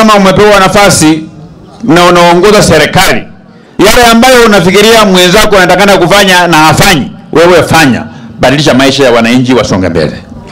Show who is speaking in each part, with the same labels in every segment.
Speaker 1: kama umepewa nafasi na unaongoza serikali, yale ambayo unafikiria mwenzako anatakana kufanya na hafanyi, wewe fanya, badilisha maisha ya wananchi wasonge mbele.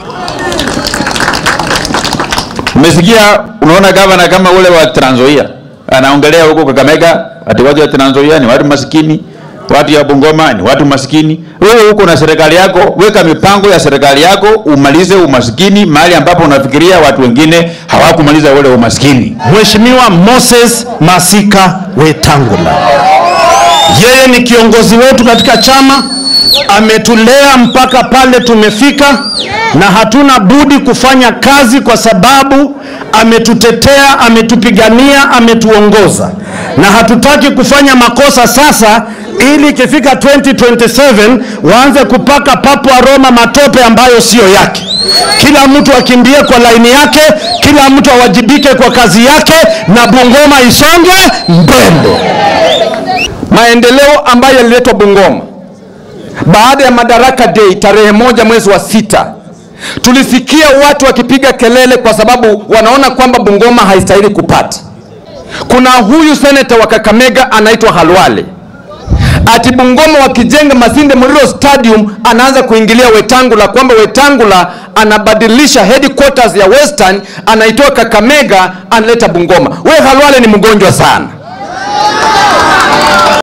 Speaker 1: Umesikia, unaona gavana kama ule wa Trans Nzoia anaongelea huko Kakamega ati watu wa Trans Nzoia ni watu masikini, watu ya Bungoma ni watu masikini. Wewe huko na serikali yako, weka mipango ya serikali yako, umalize umasikini mahali ambapo unafikiria watu wengine hawakumaliza ule umasikini.
Speaker 2: Mheshimiwa Moses Masika Wetangula, yeye ni kiongozi wetu katika chama, ametulea mpaka pale tumefika, na hatuna budi kufanya kazi kwa sababu ametutetea, ametupigania, ametuongoza, na hatutaki kufanya makosa sasa ili ikifika 2027 waanze kupaka papu Roma matope ambayo siyo yake. Kila mtu akimbie kwa laini yake, kila mtu awajibike kwa kazi yake, na Bungoma isonge mbele.
Speaker 3: maendeleo ambayo yaliletwa Bungoma baada ya Madaraka Day tarehe moja mwezi wa sita, tulisikia watu wakipiga kelele kwa sababu wanaona kwamba Bungoma haistahili kupata. Kuna huyu seneta wa Kakamega anaitwa Halwale, ati Bungoma wakijenga Masinde Muliro Stadium anaanza kuingilia Wetangula, kwamba Wetangula anabadilisha headquarters ya Western, anaitoa Kakamega analeta Bungoma. We Halwale ni mgonjwa sana.